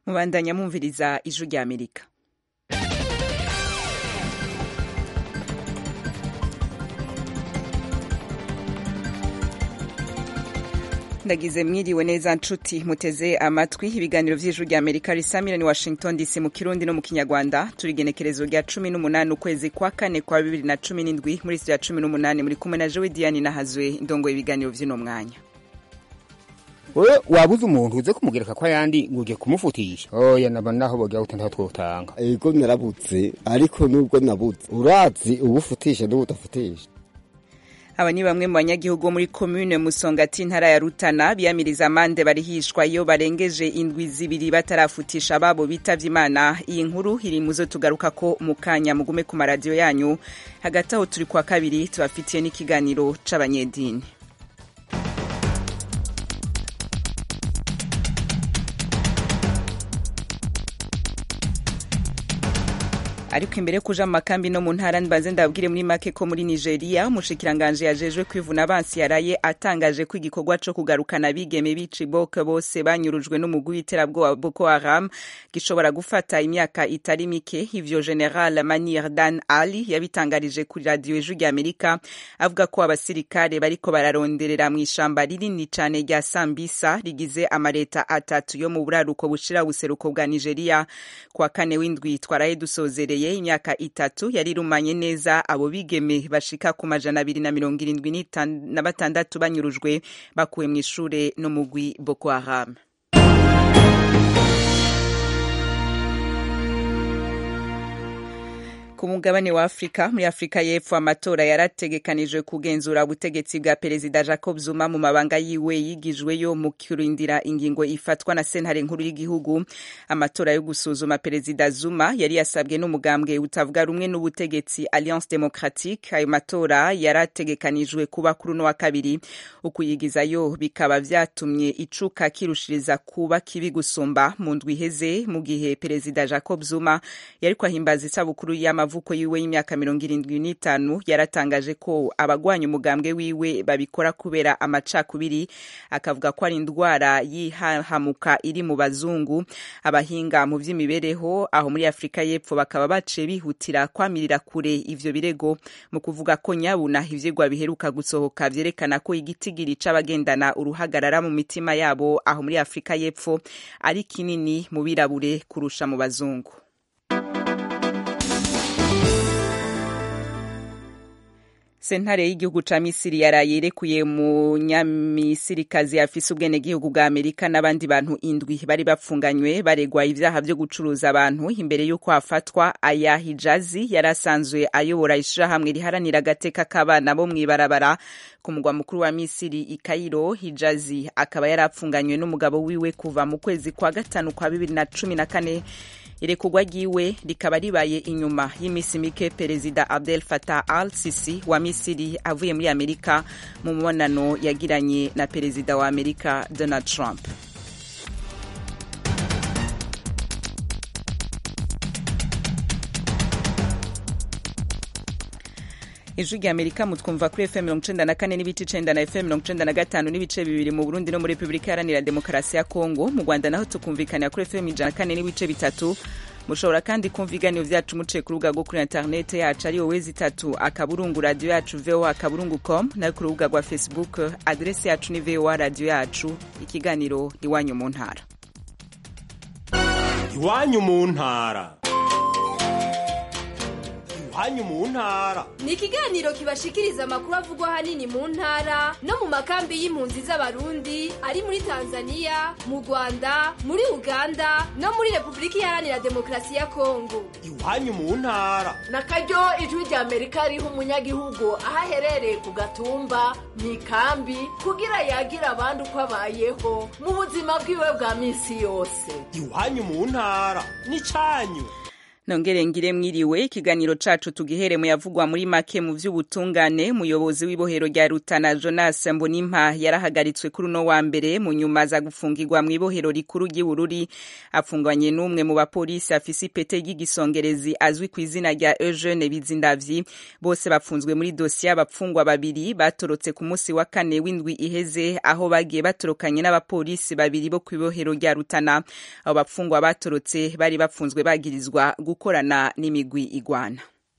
mubandanya mwumviriza ijwi rya amerika ndagize mwiriwe neza nshuti muteze amatwi ibiganiro vy'ijuru rya amerika risamira ni washington dc mu kirundi no mu kinyarwanda turi igenekerezo rya cumi n'umunani ukwezi kwa kane kwa bibiri na cumi n'indwi muri sitira cumi n'umunani muri kumwe na jewe diane nahazwe ndongoye ibiganiro vy'uno mwanya wewe wabuze umuntu uze kumugereka ko ayandi ngo ugiye kumufutisha oya naba naho bogira gute ntaho twotanga ego narabuze ariko nubwo nabuze urazi ubufutisha n'ubudafutisha aba ni bamwe mu banyagihugu bo muri komune musongati intara ya rutana biyamiriza amande barihishwa iyo barengeje indwi zibiri batarafutisha ababo bitavye imana iyi nkuru iri muzo tugaruka ko mu kanya mugume ku maradiyo yanyu hagati aho turi kwa kabiri tubafitiye n'ikiganiro c'abanyedini ariko imbere yo kuja mu makambi no mu ntara mbanze ndabwire muri make ko muri nigeria umushikiranganje yajejwe kwivuna abansi yaraye atangaje ko igikorwa co kugarukana abigeme b'icibok bose banyurujwe n'umugwi w'iterabwoba boko haram gishobora gufata imyaka itari mike ivyo general manir dan ali yabitangarije kuri radiyo ijwi rya amerika avuga ko abasirikare bariko bararonderera mu ishamba rinini cane rya sambisa rigize amareta atatu yo mu buraruko bushira ubuseruko bwa nigeria kwa kane w'indwi twaraye dusozereye imyaka itatu yari irumanye neza abo bigeme bashika ku majana abiri na mirongo irindwi na batandatu banyurujwe bakuwe mu ishure no mugwi boko haram ku mugabane wa afurika muri afurika y'epfo amatora yarategekanijwe kugenzura ubutegetsi bwa perezida jacob zuma mu mabanga yiwe yigijweyo mu kurindira ingingo ifatwa na sentare nkuru y'igihugu amatora yo gusuzuma perezida zuma yari yasabwe n'umugambwe utavuga rumwe n'ubutegetsi alliance democratique ayo matora yarategekanijwe kuba kuri uno wa kabiri ukuyigizayo bikaba vyatumye icuka kirushiriza kuba kibi gusumba mu ndwi iheze mu gihe perezida jacob zuma yariko ahimbaza isabukuru y'amavuko amavuko yiwe y'imyaka mirongo irindwi n'itanu yaratangaje ko abagwanya umugambwe wiwe babikora kubera amacakubiri akavuga ko ari indwara yihahamuka iri mu bazungu abahinga mu vy'imibereho aho muri afurika y'epfo bakaba baciye bihutira kwamirira kure ivyo birego mu kuvuga ko nyabuna ivyigwa biheruka gusohoka vyerekana ko igitigiri c'abagendana uruhagarara mu mitima yabo aho muri afurika y'epfo ari kinini mu birabure kurusha mu bazungu sentare y'igihugu ca misiri yaraye irekuye munyamisirikazi afise ubwenegihugu bwa amerika n'abandi bantu indwi bari bapfunganywe baregwa ivyaha vyo gucuruza abantu imbere y'uko hafatwa aya hijazi yari asanzwe ayobora ishirahamwe riharanira agateka k'abana bo mw'ibarabara ku mugwa mukuru wa misiri i kairo hijazi akaba yari apfunganywe n'umugabo wiwe kuva mu kwezi kwa gatanu kwa bibiri na cumi na kane irekurwa ryiwe rikaba ribaye inyuma y'iminsi mike perezida abdel fatah al sisi wa misiri avuye muri amerika mu mubonano yagiranye na perezida wa amerika donald trump ijwi rya amerika mutwumva kuri fm mirongo icenda na kane n'ibice icenda na fm mirongo icenda na gatanu n'ibice bibiri mu burundi no muri repubulika iharanira demokarasi ya kongo mu rwanda naho tukumvikanira kuri fm ijana na kane n'ibice bitatu mushobora kandi kumva ibiganiro vyacu muciye ku rubuga rwo kuri interinete yacu ari wowe zitatu akaburungu radiyo yacu voa akaburungu com nayo ku rubuga rwa facebook aderesi yacu ni voa radiyo yacu ikiganiro iwanyu mu ntara iwanyu mu ntara iwanyu mu ntara ni ikiganiro kibashikiriza amakuru avugwa ahanini mu ntara no mu makambi y'impunzi z'abarundi ari muri tanzania mu rwanda muri uganda no muri repubulika iharanira demokarasi ya kongo iwanyu mu ntara na karyo ijwi rya amerika riha umunyagihugu aho aherereye ku gatumba mu ikambi kugira yagira abandi uko abayeho mu buzima bwiwe bwa minsi yose iwanyu mu ntara ni cyanyu nongere ngire mwiriwe ikiganiro cacu tugihere mu yavugwa muri make mu vy'ubutungane umuyobozi w'ibohero rya Rutana Jonas Mbonimpa yarahagaritswe kuri uno wa mbere mu nyuma za gufungirwa mu ibohero rikuru ry'Ibururi afungwanye n'umwe mu bapolisi afise ipete ry'igisongerezi azwi ku izina rya Eugene Bizindavyi bose bafunzwe muri dosiye y'abapfungwa babiri batorotse ku munsi wa kane w'indwi iheze aho bagiye batorokanye n'abapolisi babiri bo ku ibohero rya Rutana abo bapfungwa batorotse bari bafunzwe bagirizwa gukorana n'imigwi igwana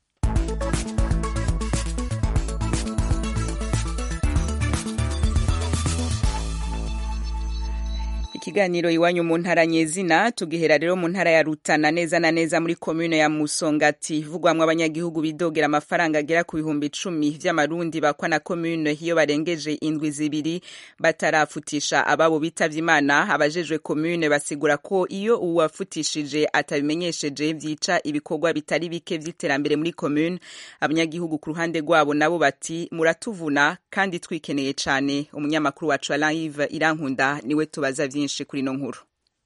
ikiganiro iwanyu mu ntara nyezina tugihera rero mu ntara ya Rutana neza na neza muri komune ya Musongati ivugwamwo abanyagihugu bidogera amafaranga agera ku bihumbi icumi vy'amarundi bakwa na komune iyo barengeje indwi zibiri batarafutisha ababo bitavye imana abajejwe komune basigura ko iyo uwafutishije atabimenyesheje vyica ibikorwa bitari bike vy'iterambere muri komune abanyagihugu ku ruhande rwabo nabo bati muratuvuna kandi twikeneye cane umunyamakuru wacu Alain Yves Irankunda niwe tubaza vyinshi byinshi kuri no nkuru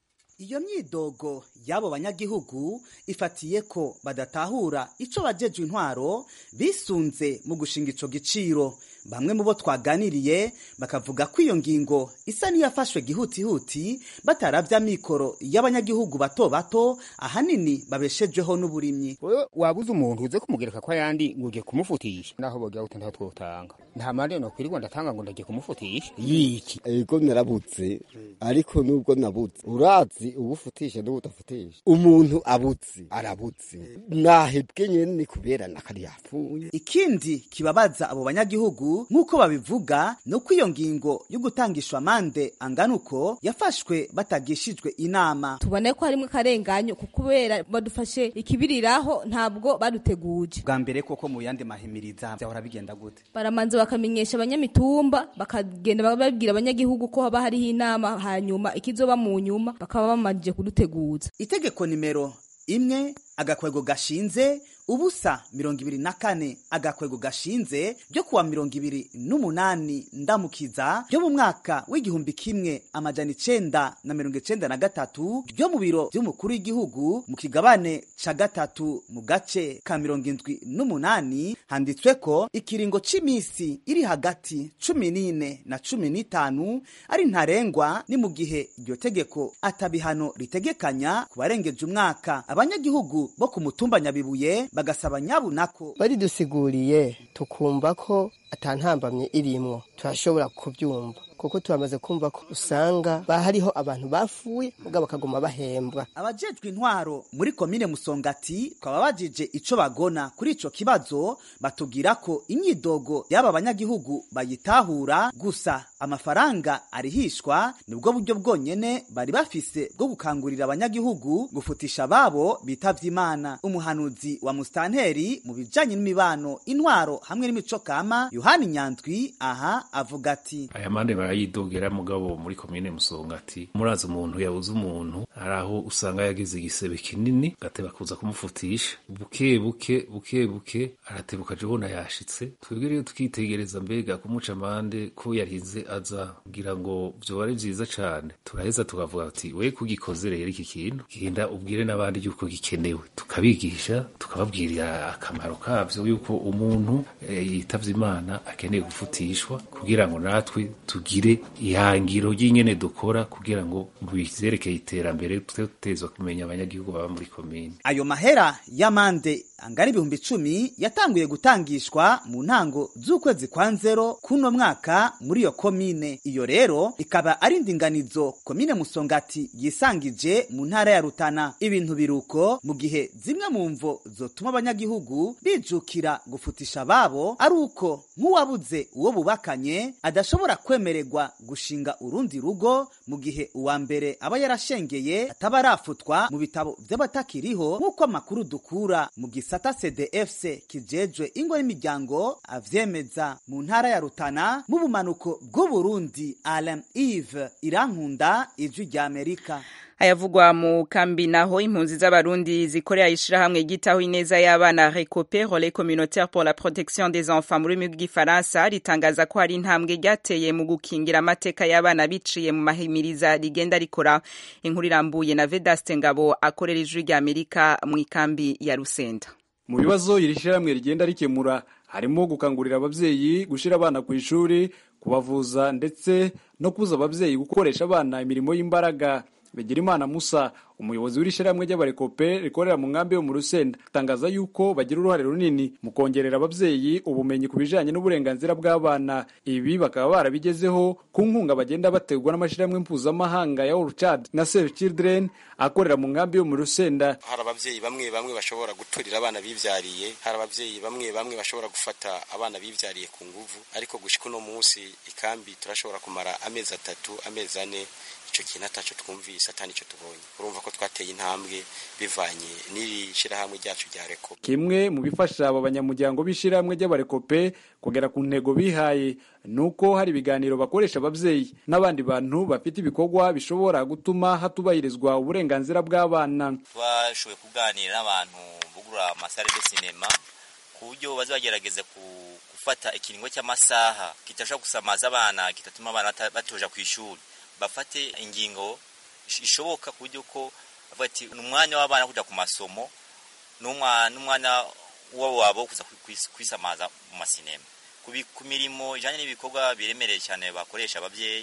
iyo myidogo y'abo banyagihugu ifatiye ko badatahura ico bajejwe intwaro bisunze mu gushinga ico giciro bamwe mu bo twaganiriye bakavuga ko iyo ngingo isa n'iyafashwe gihutihuti bataravya mikoro y'abanyagihugu bato bato ahanini babeshejweho n'uburimyi wewe wabuze umuntu uze kumugereka ko ayandi ngo ugiye kumufutisha naho bogira gute ntaho twotanga nta mande no kwirirwa ndatanga ngo ndagiye kumufutisha yiki ego narabuze ariko nubwo nabuze urazi ubufutisha n'ubudafutisha umuntu abuze arabuze nahebwe nyene ni kubera nakari yapfuye ikindi kibabaza abo banyagihugu nk'uko babivuga ni uko iyo ngingo yo gutangishwa amande angana uko yafashwe batagishijwe inama tubone ko harimwo akarenganyo kubera badufashe ikibiriraho ntabwo baduteguje bwa mbere koko mu yandi mahimiriza byahora bigenda gute baramanza bakamenyesha abanyamitumba bakagenda babwira abanyagihugu ko haba hariho inama hanyuma ikizoba mu nyuma bakaba bamanjije kuduteguza itegeko nimero imwe agakwego gashinze ubusa mirongo ibiri na kane agakwego gashinze ryo kuwa mirongo ibiri n'umunani ndamukiza ryo mu mwaka w'igihumbi kimwe amajana icenda na mirongo icenda na gatatu ryo mu biro vy'umukuru w'igihugu mu kigabane ca gatatu mu gace ka mirongo indwi n'umunani handitswe ko ikiringo c'imisi iri hagati cumi n'ine na cumi n'itanu ari ntarengwa ni mu gihe iryo tegeko atabihano ritegekanya ku barengeje umwaka abanyagihugu bo ku mutumba nyabibuye bagasaba nyabunako baridusiguriye tukumva ko atantambamye irimwo turashobora kubyumva kuko turamaze kumva ko usanga hariho abantu bafuye mugabo bakaguma bahembwa abajejwe intwaro muri komine musongati twaba bajije ico bagona kuri ico kibazo batubwira ko imyidogo y'aba banyagihugu bayitahura gusa amafaranga arihishwa nibwo buryo bwonyene bari bafise bwo gukangurira abanyagihugu gufutisha babo bitavye imana umuhanuzi wa mustanteri mu bijanye n'imibano intwaro hamwe n'imico kama yohani nyandwi aha avuga ati aya mande barayidogera mugabo muri komine musongati murazi umuntu yabuze umuntu hari aho usanga yagize igisebe kinini gateba kuza kumufutisha buke buke buke buke aratebuka aje ubona yashitse twebwe rero tukitegereza mbega kumuca amande ko yarize aza kugira ngo vyoba ari vyiza cane turaheza tukavuga ati we kugikoze rero iki kintu genda ubwire n'abandi yuko gikenewe tukabigisha tukababwirira akamaro kavyo yuko umuntu yitavye imana akeneye gufutishwa kugira ngo natwe tugire ihangiro ry'ingene dukora kugira ngo bizerekeye iterambere tutezwa kumenya abanyagihugu baba muri komine ayo mahera y'amande angana ibihumbi icumi yatanguye gutangishwa mu ntango z'ukwezi kwa nzero kuno mwaka muri iyo komine iyo rero ikaba ari indinganizo komine musongati yisangije mu ntara ya rutana ibintu biruko mu gihe zimwe mu mvo zotuma abanyagihugu bijukira gufutisha babo ari uko nk'uwabuze uwo bubakanye adashobora kwemererwa gushinga urundi rugo mu gihe uwa mbere aba yarashengeye ataba arafutwa mu bitabo vy'abatakiriho nk'uko amakuru dukura mu gisata cdfc kijejwe ingo n'imiryango avyemeza mu ntara ya rutana mu bumanuko bw'uburundi alain ive irankunda ijwi ry'amerika ayavugwa mu kambi naho impunzi z'abarundi zikorera ishirahamwe ryitaho ineza y'abana recope relais communautaire pour la protection des enfants mu rurimi rw'igifaransa ritangaza ko hari intambwe ryateye mu gukingira amateka y'abana biciye mu mahimiriza rigenda rikora inkuru irambuye na vedaste ngabo akorera ijwi rya amerika mu ikambi ya rusenda mu bibazo iri shyirahamwe rigenda rikemura harimo gukangurira ababyeyi gushyira abana ku ishuri kubavuza ndetse no kubuza ababyeyi gukoresha abana imirimo y'imbaraga Bigirimana Musa umuyobozi w'iri shyirahamwe ry'abarekope rikorera mu nkambi yo mu Rusenda atangaza yuko bagira uruhare runini mu kongerera ababyeyi ubumenyi ku bijanye n'uburenganzira bw'abana ibi bakaba barabigezeho ku nkunga bagenda bategwa n'amashyirahamwe mpuzamahanga ya All Child na Save Children akorera mu nkambi yo mu Rusenda hari ababyeyi bamwe bamwe bashobora guturira abana bivyariye hari ababyeyi bamwe bamwe bashobora gufata abana bivyariye ku nguvu ariko gushika uno munsi ikambi turashobora kumara amezi atatu amezi ane icyo kintu ataco twumvise atani icyo tubonye urumva ko twateye intambwe bivanye n'iri shyirahamwe ryacu rya reko kimwe mu bifasha aba banyamuryango b'ishyirahamwe ry'abarekope kugera ku ntego bihaye ni uko hari ibiganiro bakoresha ababyeyi n'abandi bantu bafite ibikorwa bishobora gutuma hatubahirizwa uburenganzira bw'abana twashoboye kuganira n'abantu bugura amasare de sinema ku buryo baza bagerageza gufata ikiringo cy'amasaha kitashobora gusamaza abana kitatuma abana batoja ku ishuri bafate ingingo ishoboka ku buryo ko bati ni umwanya w'abana kujya ku masomo n'umwanya wabo kuza kwisamaza mu masinema ku mirimo ijyanye n'ibikorwa biremereye cyane bakoresha ababyeyi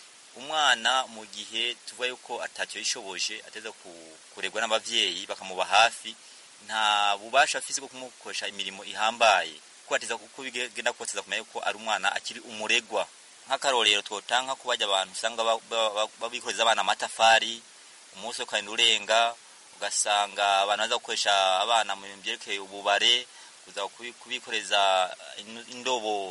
umwana mu gihe tuvuga yuko atacyo yishoboje ateza kuregwa n'ababyeyi bakamuba hafi nta bubasha afite bwo kumukoresha imirimo ihambaye kuko ateza kuko bigenda kose kumenya ko ari umwana akiri umuregwa nk'akarorero twotanga ko bajya abantu usanga babikoreza abana amatafari umunsi wo kandi urenga ugasanga abantu baza gukoresha abana mu bintu byerekeye ububare kuza kubikoreza indobo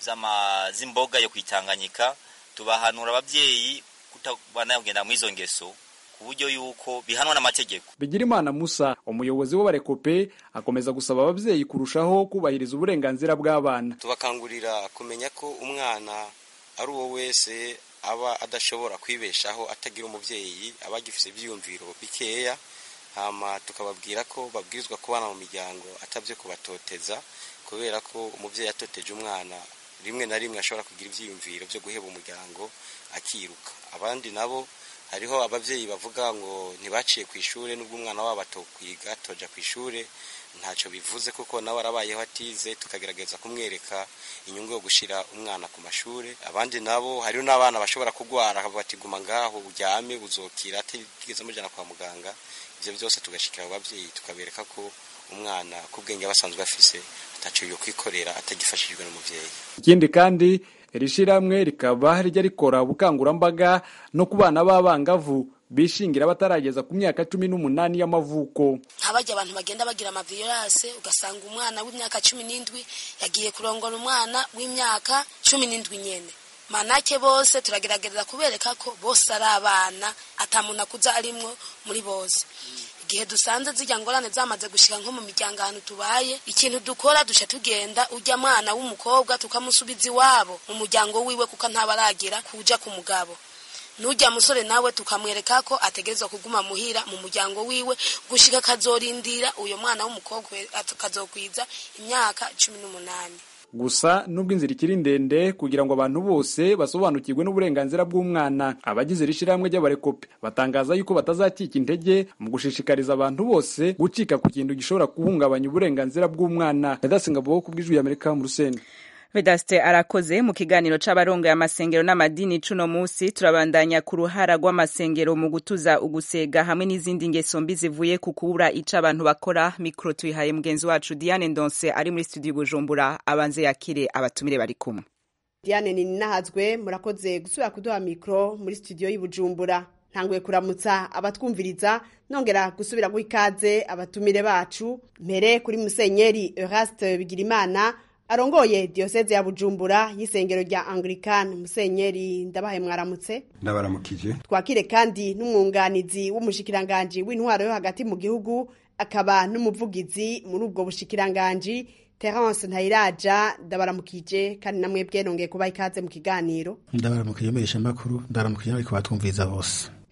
z'imboga yo kwitanganyika tubahanura ababyeyi kutabana kugenda mu izo ngeso ku buryo yuko bihanwa n'amategeko Bigirimana Musa umuyobozi w'abarekope akomeza gusaba ababyeyi kurushaho kubahiriza uburenganzira bw'abana tubakangurira kumenya ko umwana ari uwo wese aba adashobora kwibeshaho atagira umubyeyi aba agifite ibyiyumviro bikeya hama tukababwira ko babwirizwa kubana mu miryango atabyo kubatoteza kubera ko umubyeyi atoteje umwana rimwe na rimwe ashobora kugira ibyiyumviro byo guheba umuryango akiruka abandi nabo hariho ababyeyi bavuga ngo ntibaciye ku ishuri nubwo umwana wabo atokwiga atoja ku ishuri ntacyo bivuze kuko nawe arabayeho atize tukagerageza kumwereka inyungu yo gushyira umwana ku mashuri abandi nabo hariho n'abana bashobora kurwara bati guma ngaho uryame uzokira atigeze amujyana kwa muganga ibyo byose tugashyikira abo babyeyi tukabereka ko umwana ku bwenge aba asanzwe afise atacyo yo kwikorera atagifashijwe n'umubyeyi ikindi kandi iri shyirahamwe rikaba rijya rikora ubukangurambaga no ku bana b'abangavu bishingira batarageza ku myaka cumi n'umunani y'amavuko nk'abajya abantu bagenda bagira amavirase ugasanga umwana w'imyaka cumi n'indwi yagiye kurongora umwana w'imyaka cumi n'indwi nyene manake bose turagerageza kubereka ko bose ari abana atamuntu akuza arimwo muri bose igihe dusanze zijya ngorane zamaze gushyira nko mu miryango ahantu tubaye ikintu dukora duca tugenda ujya mwana w'umukobwa tukamusubiza iwabo mu muryango wiwe kuko ntaba kuja ku mugabo nujya musore nawe tukamwereka ko ategerezwa kuguma muhira mu muryango wiwe gushika akazorindira uyo mwana w'umukobwa akazokwiza imyaka cumi n'umunani gusa nubwo inzira ikiri ndende kugira ngo abantu bose basobanukirwe n'uburenganzira bw'umwana abagize iri shyirahamwe ry'abarekope batangaza yuko batazakika intege mu gushishikariza abantu bose gucika ku kintu gishobora guhungabanya uburenganzira bw'umwana yadasenga bo ku bw'ijwi y'amerika mu rusenda Vedaste arakoze mu kiganiro c'abarongoye amasengero n'amadini cuno musi turabandanya ku ruhara rw'amasengero mu gutuza ugusega hamwe n'izindi ngeso mbi zivuye ku kubura ico abantu bakora mikro tuyihaye mugenzi wacu Diane Ndonse ari muri studio Bujumbura abanze yakire abatumire bari kumwe Diane Ninahazwe murakoze gusubira kuduha mikro muri studio y'Ibujumbura ntanguye kuramutsa abatwumviriza nongera gusubira guha ikaze abatumire bacu mbere kuri musenyeri Eraste Bigirimana arongoye diocese ya Bujumbura y'isengero rya Anglican Musenyeri ndabahe mwaramutse ndabaramukije twakire kandi n'umwunganizi w'umushikiranganje w'intwaro yo hagati mu gihugu akaba n'umuvugizi muri ubwo bushikiranganje Terence Ntayiraja ndabaramukije kandi namwe bwenongeye kuba ikaze mu kiganiro ndabaramukije mesha makuru ndabaramukije ariko batwumviza bose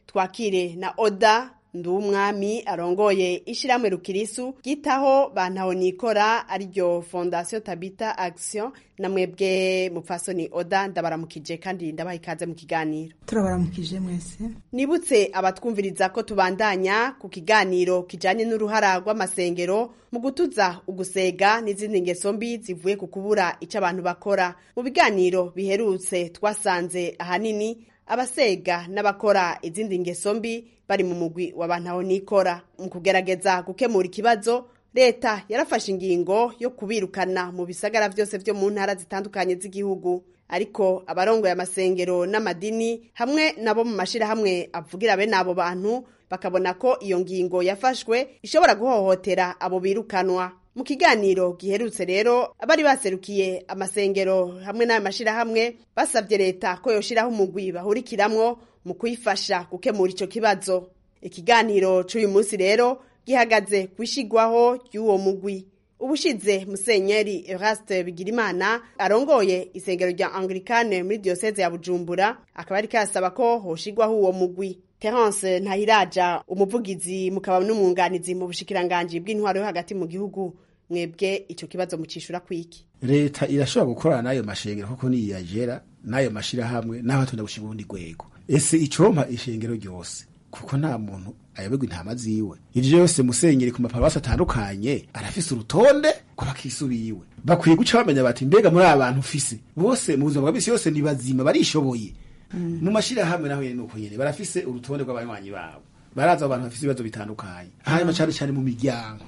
twakire na oda ndumwami arongoye ishiramwe rukirisu gitaho bantaho nikora ariryo fondation tabita action namwebwe mupfasoni oda ndabaramukije kandi ndabaha ikaze mu kiganiro turabaramukije mwese nibutse abatwumviriza ko tubandanya ku kiganiro kijanye n'uruhara rw'amasengero mu gutuza ugusega n'izindi ngeso mbi zivuye ku kubura ico abantu bakora mu biganiro biherutse twasanze ahanini abasega n'abakora izindi ngeso mbi bari mu mugwi w'abantaho nikora mu kugerageza gukemura ikibazo leta yarafashe ingingo yo kubirukana mu bisagara vyose vyo mu ntara zitandukanye z'igihugu ariko abarongoye amasengero n'amadini hamwe nabo mu mashirahamwe avugira bene abo bantu bakabona ko iyo ngingo yafashwe ishobora guhohotera abo birukanwa mu kiganiro giherutse rero abari baserukiye amasengero hamwe n'ayo mashirahamwe basabye leta ko yoshiraho umugwi bahurikiramwo mu kuyifasha gukemura ico kibazo ikiganiro c'uyu munsi rero gihagaze kwishigwaho ry'uwo mugwi ubushize musenyeri Eraste Bigirimana arongoye isengero rya Anglikane muri diocese ya Bujumbura akaba ari kasaba ko hoshigwaho uwo mugwi Terence Ntahiraja umuvugizi mukaba n'umwunganizi mu bushikiranganje bw'intwaro yo hagati mu gihugu mwebwe ico kibazo mucishura kwiki leta irashobora gukorana n'ayo mashengero kuko niyagera n'ayo mashirahamwe n'aho atonda gushinga ubundi rwego ese icompa ishengero ryose kuko nta muntu ayoberwa intama ziwe ivyo vyose musenyeri ku maparuwasi atandukanye arafise urutonde ko bakisubiwe bakwiye guca bamenya bati mbega muri aba bantu ufise bose mu buzima bwa bisi yose ni bazima barishoboye mu mashirahamwe naho nyene nuko nyene barafise urutonde rw'abanywanyi babo baraza abo bantu bafise ibibazo bitandukanye hanyuma cane cane mu miryango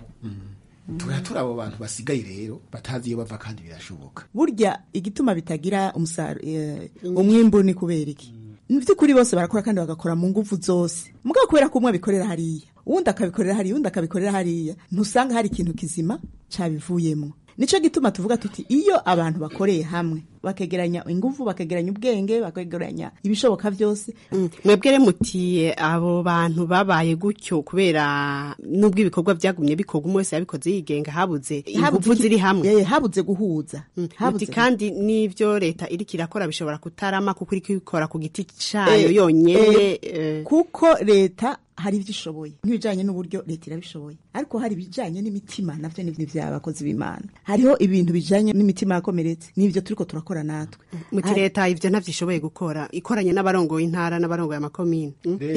turatura abo bantu basigaye rero batazi iyo bava kandi birashoboka burya igituma bitagira umusaruro umwimbu ni kubera iki mu by'ukuri bose barakora kandi bagakora mu nguvu zose mugabo kubera ko umwe abikorera hariya uwundi akabikorera hariya uwundi akabikorera hariya ntusanga hari ikintu kizima cabivuyemo nico gituma tuvuga tuti iyo abantu bakoreye hamwe bakegeranya inguvu bakegeranya ubwenge bakegeranya ibishoboka byose mwebwe mutiye abo bantu babaye gutyo kubera nubwo ibikorwa byagumye bikorwa umwe wese yabikoze yigenga habuze inguvu ziri hamwe habuze guhuza habuze kandi n'ivyo leta iriko irakora bishobora kutarama kuko iriko ikora ku giti cayo yonyene kuko leta hari ivyo ishoboye nk'ibijanye n'uburyo leta irabishoboye ariko hari ibijanye n'imitima navyo ni vy'abakozi b'imana hariho ibintu bijanye n'imitima yakomeretse n'ivyo turiko turakora natwe muti leta ivyo ntavyishoboye gukora ikoranye n'abarongoye intara n'abarongoye amakomine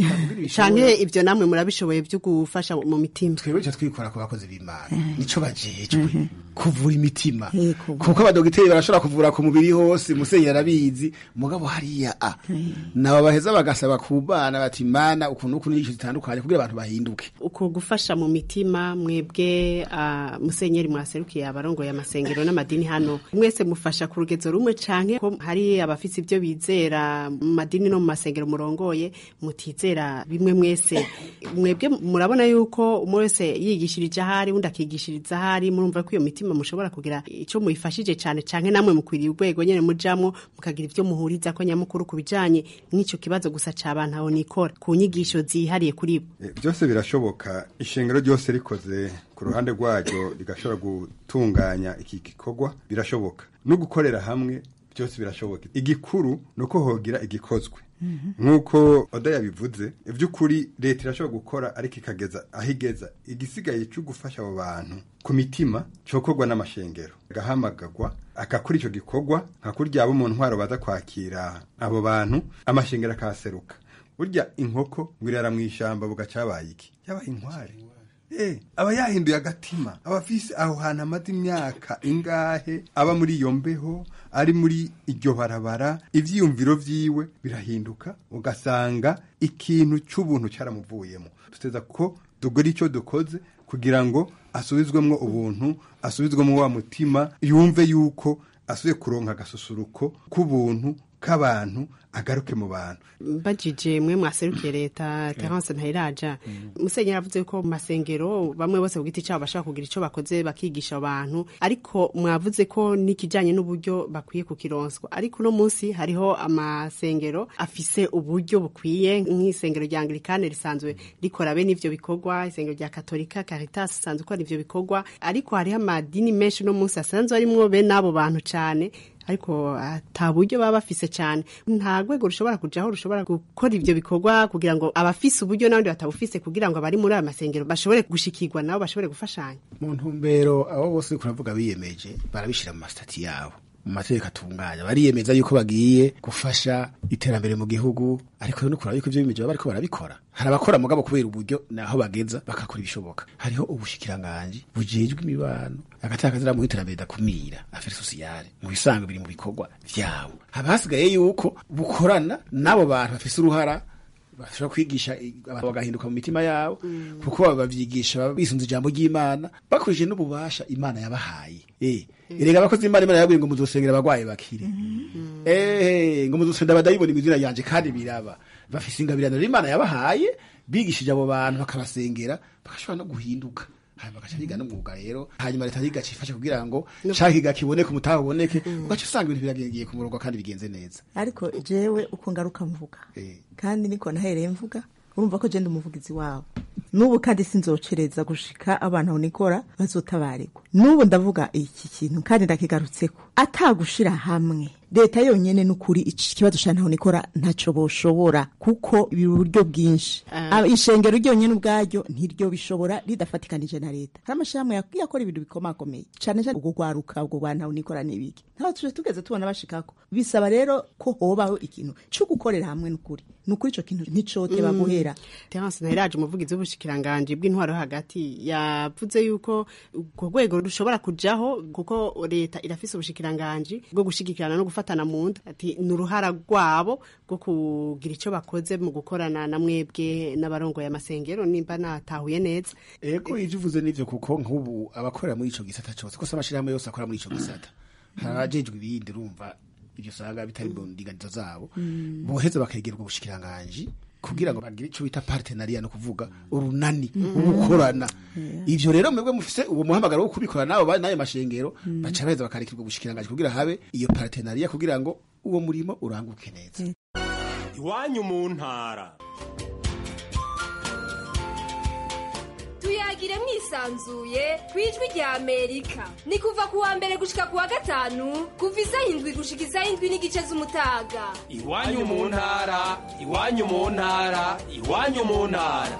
canke ivyo namwe murabishoboye vyo gufasha mu mitima twebwe ico twikora ku bakozi b'imana nico bajejwe kuvura imitima kuko abadogiteri barashobora kuvura ku mubiri hose musenyeri arabizi mugabo hariya a nabo baheza bagasaba ku bana bati mana ukuntu ukuntu n'inyigisho zitandukanye kugira abantu bahinduke uko gufasha mu mitima mwebwe uh, musenyeri mwaserukiye abarongoye amasengero n'amadini hano mwese mufasha ku rugezo rumwe canke ko hari abafise ivyo bizera mu madini no mu masengero murongoye mutizera bimwe mwese mwebwe murabona yuko umwe wese yigishirije ahari undi akigishiriza ahari murumva ko iyo mitima mushobora kugira ico muyifashije cane canke namwe mukwiriye urwego nyene mujamwo mukagira ivyo muhuriza ko nyamukuru ku bijanye n'ico kibazo gusa c'abantu aho nikora ku nyigisho zihariye kuri bo byose birashoboka ishengero ryose rikoze ku ruhande rwaryo rigashobora gutunganya iki gikorwa birashoboka no gukorera hamwe byose birashoboka igikuru ni uko hogira igikozwe nk'uko oda yabivuze iby'ukuri leta irashobora gukora ariko ikageza aho igeza igisigaye cyo gufasha abo bantu ku mitima cyokorwa n'amashengero agahamagagwa agakora icyo gikorwa nka kurya abo mu ntwaro baza kwakira abo bantu amashengero akahaseruka burya inkoko ngo irara mu ishyamba bugacabaye iki yabaye inkware Eh, aba yahinduye agatima aba afise aho hantu amaze imyaka ingahe aba muri iyo mbeho ari muri iryo barabara ivyiyumviro vyiwe birahinduka ugasanga ikintu c'ubuntu caramuvuyemo duteza ko dugora ico dukoze kugira ngo asubizwemwo ubuntu asubizwemwo wa mutima yumve yuko asubiye kuronka agasusuruko k'ubuntu k'abantu agaruke mu bantu mbajije mwe mwaserukiye leta terence ntayiraja musenyeri avuze ko mu masengero bamwe bose ku giti cyabo bashobora kugira icyo bakoze bakigisha abantu ariko mwavuze ko n'ikijyanye n'uburyo bakwiye kukironswa ariko uno munsi hariho amasengero afise uburyo bukwiye nk'isengero rya anglikane risanzwe rikora bene ivyo bikorwa isengero rya katolika caritas isanzwe ikora ivyo bikorwa ariko hariho amadini menshi uno munsi asanzwe arimwo bene abo bantu cane ariko ata buryo baba bafise cyane nta rwego rushobora kujaho rushobora gukora ivyo bikorwa kugira ngo abafise uburyo n'abandi batabufise kugira ngo abari muri ayo masengero bashobore gushikirwa nabo bashobore gufashanya mu ntumbero abo bose kuravuga biyemeje barabishira mu masitati yabo mu mategeko atunganya bariyemeza yuko bagiye gufasha iterambere mu gihugu ariko rero nukura yuko ivyo bimeje baba bariko barabikora hari abakora mugabo kubera uburyo naho bageza bagakora ibishoboka hariho ubushikiranganji bujejwe imibano agataka mu iterambere dakumira affaires sociale mu bisanzwe biri mu bikorwa vyabo haba hasigaye yuko bukorana n'abo bantu bafise uruhara bashobora kwigisha abantu bagahinduka mu mitima yabo kuko babavyigisha bisunze ijambo ry'Imana bakoresheje n'ububasha Imana yabahaye eh erega abakozi Imana Imana yabwiye ngo muzosengera abagwaye bakire eh ngo muzosenda abadayiboni mu izina yanje kandi biraba bafise ingabirano Imana yabahaye bigishije abo bantu bakabasengera bagashobora no guhinduka hanyuma bagaca biga n'umwuga rero hanyuma leta yigaca ifasha kugira ngo ca kiga kiboneke umutaha uboneke ugaca usanga ibintu biragiye ku murongo kandi bigenze neza ariko jewe uko ngaruka mvuga kandi niko nahereye mvuga urumva ko jenda umuvugizi wabo n'ubu kandi sinzocereza gushika abantu aho nikora bazotabarirwa n'ubu ndavuga iki kintu kandi ndakigarutseko atagushira hamwe leta yonyene n'ukuri iki kibazo ca ntaho nikora ntaco boshobora kuko biri uburyo bwinshi Aba- ishengero ryonyene ubwaryo ntiryo bishobora ridafatikanije na leta hari amashirahamwe yak- yakora ibintu bikomakomeye cane cane ubwo rwaruka ubwo rwa ntaho nikora n'ibiki ntaho tuje tugeze tubona bashikako bisaba rero ko hobaho ikintu co gukorera hamwe n'ukuri n'ukuri ico kintu nticoteba Mm. guhera Terence Ntahiraje umuvugizi w'ubushikiranganji bw'intwaro yo hagati yavuze yuko urwo rwego rushobora kujaho kuko leta irafise ubushikiranganji bwo gushigikirana no gufatana mu nda ati ni uruhara rwabo rwo kugira ico bakoze mu gukorana na mwebwe n'abarongoye amasengero nimba natahuye neza ego ivyo uvuze nivyo kuko nk'ubu abakorera muri ico gisata cose kose amashirahamwe yose akora muri ico gisata hari abajejwe ibindi urumva ivyo usanga bitari mu ndinganizo zabo Mm. boheza bakegera ubwo bushikiranganji kugira ngo bagire ico bita partenariat no kuvuga urunani ugukorana ivyo rero mwebwe mufise uwo muhamagaro wo kubikora nabo bari nayo mashengero baca baheza bakarekera ubwo bushikiranganji kugira habe iyo partenariat kugira ngo uwo murimo uranguke neza iwanyu mu ntara tuyagire mwisanzuye ku ijwi rya amerika ni kuva ku wa mbere gushika ku wa gatanu kuva isaha indwi gushika isaha indwi n'igice z'umutaga iwanyu mu ntara iwanyu mu ntara iwanyu mu ntara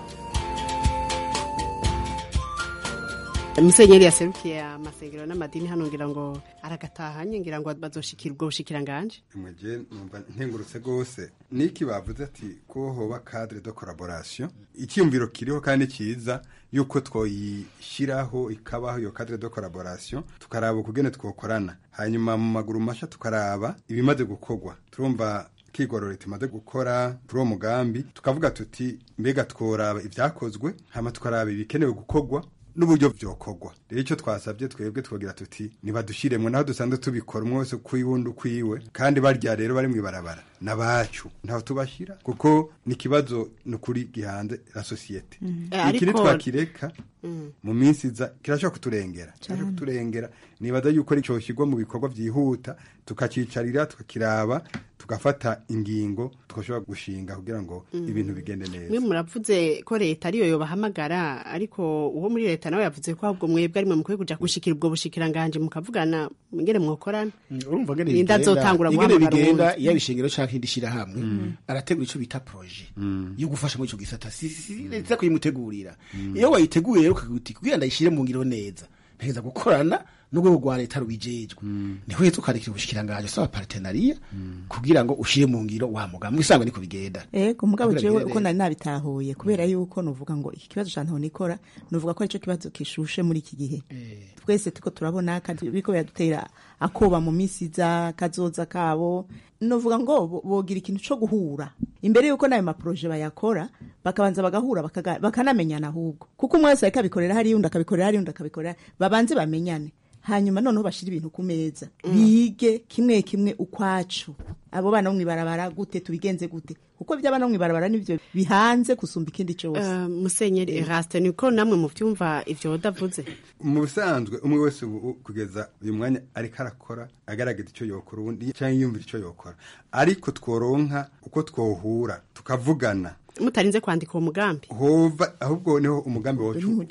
musenyeri yaserukiye amasengero n'amadini hano ngira ngo aragatahanye ngira ngo bazoshikira ubwo bushikiranganji muje numva ntengurutse gose niki bavuze ati ko hoba cadre de collaboration icyumviro kiriho kandi ciza yuko twoyishiraho ikabaho iyo cadre de collaboration tukaraba ukugene twokorana hanyuma mu maguru masha tukaraba ibimaze gukorwa turumva kigorora tumaze gukora kuri uwo mugambi tukavuga tuti mbega tworaba ibyakozwe hama tukaraba ibikenewe gukorwa n'uburyo byokorwa rero icyo twasabye twebwe twogira tuti nibadushiremwe naho dusanzwe tubikora umwe wese kwiwundi ukwiwe kandi barya rero bari mwibarabara nabacu ntaho tubashira kuko ni ikibazo ni ukuri gihanze la societe Mm. iki Eh, ariko- nitwakireka Mm. mu minsi iza kirashobora kuturengera kirashobora Cyane. kuturengera nibaza yuko aricyo shyirwa mu bikorwa byihuta tukacicarira tukakiraba tugafata ingingo twashobora gushinga kugira ngo Mm. ibintu bigende neza mwe muravuze ko leta ariyo yobahamagara ariko uwo muri leta nawe yavuze ko ahubwo mwebwe arimwe mukwiye kuja gushikira ubwo bushikiranganji mukavugana ngene mwokorana urumva ngene Ninda bigenda- azotangura ingene guhamagara bigenda uwundi. iyo abishengero canke indi shirahamwe arategura ico bita projet yo gufasha muri ico gisata si si- si leta kuyimutegurira iyo wayiteguye rero ukagira uti kugira ndayishire mu ngiro neza ntegeza gukorana n'urwego rwa leta rubijejwe niho uhita ukarekera ubushikiranganji usaba partenariat kugira ngo ushire mu ngiro wa mugambi isangwa niko bigenda ego mugabo Kugira jewe bigende uko neza. nari nabitahuye kubera yuko nuvuga ngo iki kibazo ca ntaho nikora nuvuga ko arico kibazo kishushe muri iki gihe twese tuko turabona kandi biriko biradutera akoba mu misi iza kazoza kabo nuvuga ngo bo- bogira ikintu co guhura imbere yuko nayo maproje bayakora bakabanza bagahura bakaga- bakanamenyana ahubwo kuko umwe wese ariko abikorera hariya undi akabikorera hariya undi akabikorera babanze bamenyane hanyuma noneho bashira ibintu ku meza bige kimwe kimwe ukwacu abo bana bo mwibarabara gute tubigenze gute kuko iby'abana bo mwibarabara nivyo bihanze gusumba ikindi cose Eh, musenyeri eraste niko namwe muvyumva ivyo wodavuze mu bisanzwe umwe wese ubu kugeza uyu mwanya ariko arakora agaragaza icyo yokora ubundi cyangwa yiyumvira icyo yokora ariko tworonka uko twohura tukavugana mutarinze kwandika uwo mugambi hova ahubwo niho umugambi wacu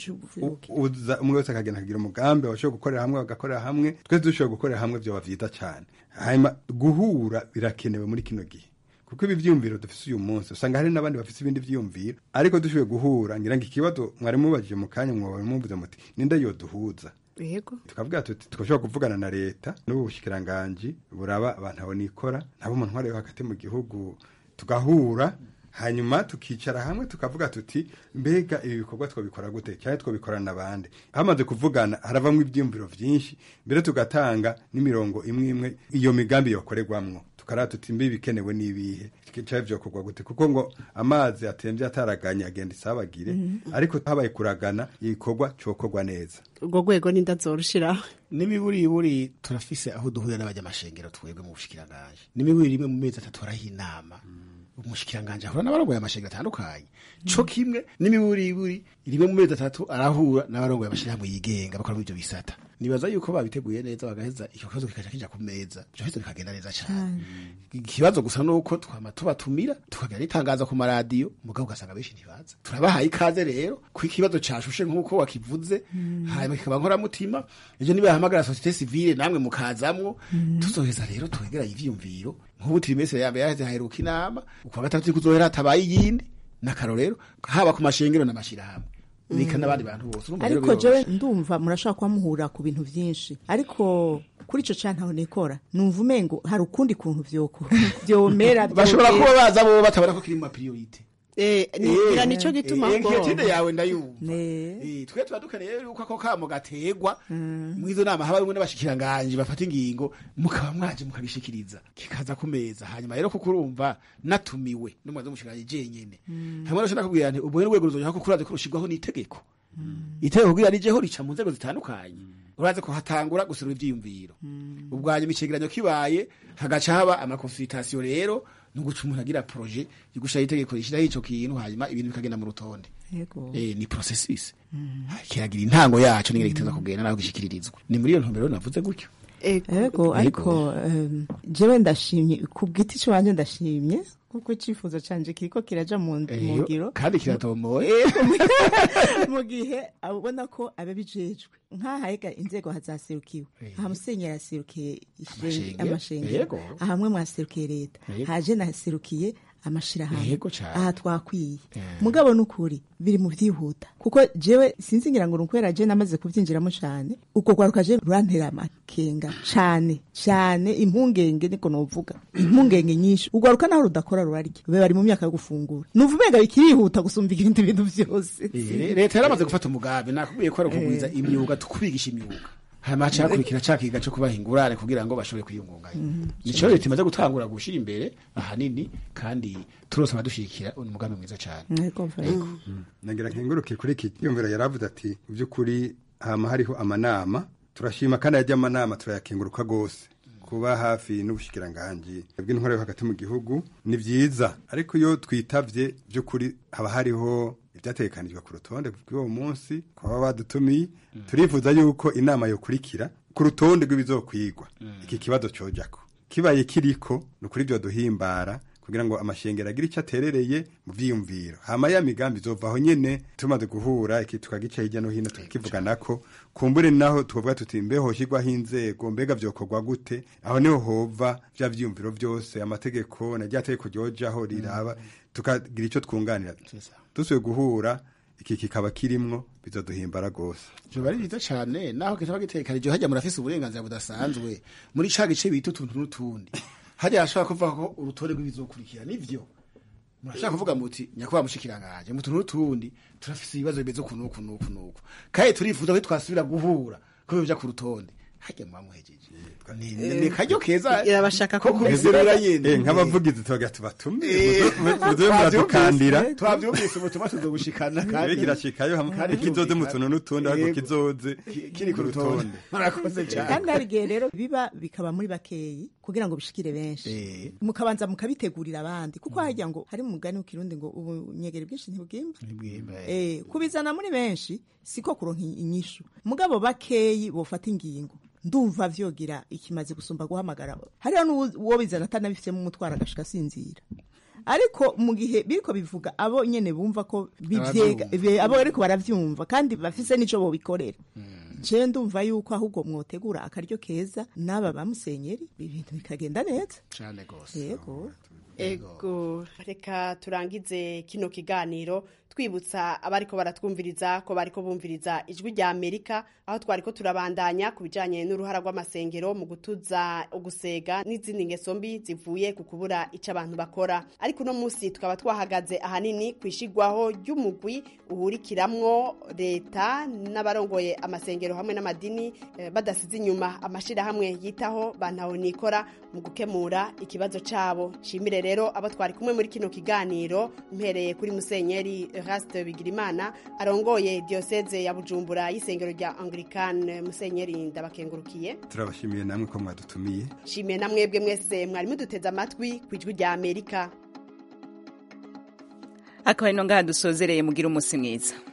uza umwe wese akagenda akagira umugambi bashobora gukorera hamwe bagakorera hamwe twese dushobora gukorera hamwe byoba byiza cyane hanyuma guhura birakenewe muri kino gihe kuko ibi byiyumviro dufite uyu munsi usanga hari n'abandi bafite ibindi byiyumviro ariko dushoboye guhura ngira ngo ikibazo mwari mubajije mu kanya mwaba muvuze muti ninde yoduhuza yego tukavuga tuti twashobora kuvugana na leta n'ubu bushikiranganji buraba abantu abo nikora nabo mu ntwaro yo hagati mu gihugu tugahura hanyuma tukicara hamwe tukavuga tuti mbega ibi bikorwa twabikora gute cyangwa twabikorana n'abandi hamaze kuvugana haravamo ibyiyumviro byinshi mbere tugatanga n'imirongo imwe imwe iyo migambi yokorerwamwo tukaraba tuti mbi bikenewe n'ibihe cyangwa byokorwa gute kuko ngo amazi atembye ataraganye agenda isabagire ariko habaye kuragana igikorwa cyokorwa neza urwo rwego n'indazorushiraho n'imiburiburi turafise aho duhurira n'abanyamashengero twebwe mu bushikiranganje n'imiburi rimwe mu mezi atatu haraho inama umushikiranganje ahura n'abarongoye amashengero atandukanye co kimwe n'imiburiburi rimwe mu mezi atatu arahura n'abarongoye amashirahamwe yigenga bakora muri ivyo bisata nibaza yuko babiteguye neza bagaheza icyo kibazo kikaja kija ku meza ivyo kibazo bikagenda neza cane ikibazo gusa nuko twama tubatumira tukagira n'itangazo ku maradiyo mugabo ugasanga benshi ntibaza turabahaye ikaze rero ko ikibazo cashushe nk'uko wakivuze hanyuma kikaba nkoramutima ejo nibahamagara societe civile namwe mukazamwo tuzoheza rero twegeranye ivyiyumviro nk'ubu trimestre ya mbere yaheze haheruka inama ukwa gatatu iri kuzohera hatabaye iyindi n'akaro rero haba ku mashengero n'amashirahamwe bika n'abandi bantu bose urumva rero ariko biroroshe. jewe ndumva murashobora kuba muhura ku bintu vyinshi ariko kuri ico canke aho nikora numva umengo hari ukundi kuntu vyoko vyomera bashobora vyogera. kuba baza bo batabona ko kiri mu mapriorite Eh, ngira nico gituma ngo- nkiyotide yawe ndayumva Eh, twe tuba dukeneye yuko ako kamo gategwa mw'izo nama haba bimwe n'abashikiranganji bafata ingingo mukaba mwaje mukabishikiriza kikaza ku meza hanyuma rero kuko urumva natumiwe n'umuyobozi w'umushikiranganji jenyene hamwe no shaka kubwira nti ubwo n'urwego ruzoja ko kuraze ko rushirwaho n'itegeko itegeko kugira rijeho rica mu nzego zitandukanye uraze ko hatangura guserura ivyiyumviro ubwanyuma icegeranyo kibaye hagaca haba amakonsultation rero nuguca umuntu agira projet yigushiraho itegeko rishiraho ico kintu hanyuma ibintu bikagenda mu rutonde Yego. eh, ni processus kiragira intango yaco n'ingene giteza kugenda naho gishikiririzwa ni muri iyo ntumbero navuze gutyo ego ariko em, jewe ndashimye ku giti canje ndashimye kuko icifuzo canje kiriko kiraja mu mu Eh, ngiro kandi kiratomoye Ego, mu- mu gihe abona ko ababijejwe nk'ahahega inzego hazaserukiwe aha musenyeri yaserukiye ishe- Amashengero. amashengero Yego. ahamwe mwaserukiye leta Yego. haje naserukiye amashirahamwe Yego cane. aha twakwiye mugabo nukuri biri mu vyihuta kuko jewe sinzi ngira ngo nukwera je namaze kuvyinjiramo cane uko kwaruka je rurantera amakenga cane cane impungenge niko novuga impungenge nyinshi ugwaruka naho rudakora rurarya be bari mu myaka yo gufungura numva umenga bikirihuta gusumba ibindi bintu vyose Eh, leta yaramaze gufata umugambi nakubwiye ko ari ukugwiza imyuga tukubigisha imyuga hanyuma haca hakurikira ca kiga co kubaha ingurane kugira ngo bashobore kwiyungunganya nico leta imaze gutangura gushira imbere ahanini kandi turose abadushigikira ni umugambi mwiza cane nagira nkenguruke kuri iki yumvira yaravuze ati mu by'ukuri hama hariho amanama turashima kandi ajya amanama turayakenguruka rwose kuba hafi n'ubushikiranganji bw'intwaro yo hagati mu gihugu ni byiza ariko iyo twitavye by'ukuri haba hariho ibyategekanijwe ku rutonde rw'uwo munsi kuba badutumiye turifuza yuko inama yokurikira ku rutonde rw'ibizokwigwa iki kibazo cojako kibaye kiriko ni ukuri byo duhimbara kugira ngo amashengero agire icyo aterereye mu vyiyumviro hama ya migambi izovaho nyene tumaze guhura iki tukagica hirya no hino tukivuganako kumbure naho tukavuga tuti mbe hoshirwaho inzego mbega vyokorwa gute aho niho hova vya vyiyumviro vyose amategeko na rya tegeko ryojaho riraba tukagira ico twunganira dusuye guhura iki kikaba kirimwo bizoduhimbara gose vyoba ari vyiza cane naho kitaba gitegekanije hajya murafise uburenganzira budasanzwe muri ca gice bita utuntu n'utundi hajya hashobora kuvuga ko urutonde rw'ibizokurikira nivyo murashaka kuvuga muti nyakubahwa mushikiranganje mu tuntu n'utundi turafise ibibazo bimeze uku n'uku n'uku n'uku kandi turifuza ko twasubira guhura ko bija ku rutonde hajya muba muhejeje ni ni karyo keza irabashaka ko kubizerura nyene Eh, nk'abavugizi tubaga tubatume Eh, muze muradukandira twavyumvise ubutumwa tuzobushikana Ibe kirashikayo hamwe kandi kizoze mu tuntu n'utundi ariko Yego. kizoze kiri ku rutonde murakoze cyane kandi hari igihe rero biba bikaba muri bakeyi kugira ngo bishikire benshi mukabanza mukabitegurira abandi kuko hajya ngo hari umugani w'ikirundi ngo ubunyegeri bwinshi ntibwimba eh kubizana muri benshi siko kuronka inyishu mugabo bakeyi bofata ingingo ndumva vyogira ikimaze gusumba guhamagara hariho n'uwo bizana atanabifitemo umutwaro agashika asinzira ariko mu gihe biriko bivuga abo nyene bumva ko bivyega be- abo ariko baravyumva kandi bafise n'ico bobikorera je ndumva yuko ahubwo mwotegura akaryo keza n'aba bamusenyeri ibintu bikagenda neza cane gose yego ego reka turangize kino kiganiro twibutsa abariko baratwumviriza ko bariko bumviriza ijwi rya amerika aho twariko turabandanya ku bijanye n'uruhara rw'amasengero mu gutuza ugusega n'izindi ngeso mbi zivuye ku kubura ico abantu bakora ariko uno munsi tukaba twahagaze ahanini ku ishigwaho ry'umugwi uhurikiramwo leta n'abarongoye amasengero hamwe n'amadini eh, badasize inyuma amashirahamwe yitaho bantaho nikora mu gukemura ikibazo cabo shimire rero abo twari kumwe muri kino kiganiro mpereye kuri musenyeri Eraste Bigirimana arongoye diocese ya Bujumbura y'isengero rya Anglican musenyeri ndabakengurukiye turabashimiye namwe ko mwadutumiye shimiye na mwebwe mwese mwari muduteze amatwi ku ijwi rya Amerika akaba ari no ngaha dusozereye mugira umunsi mwiza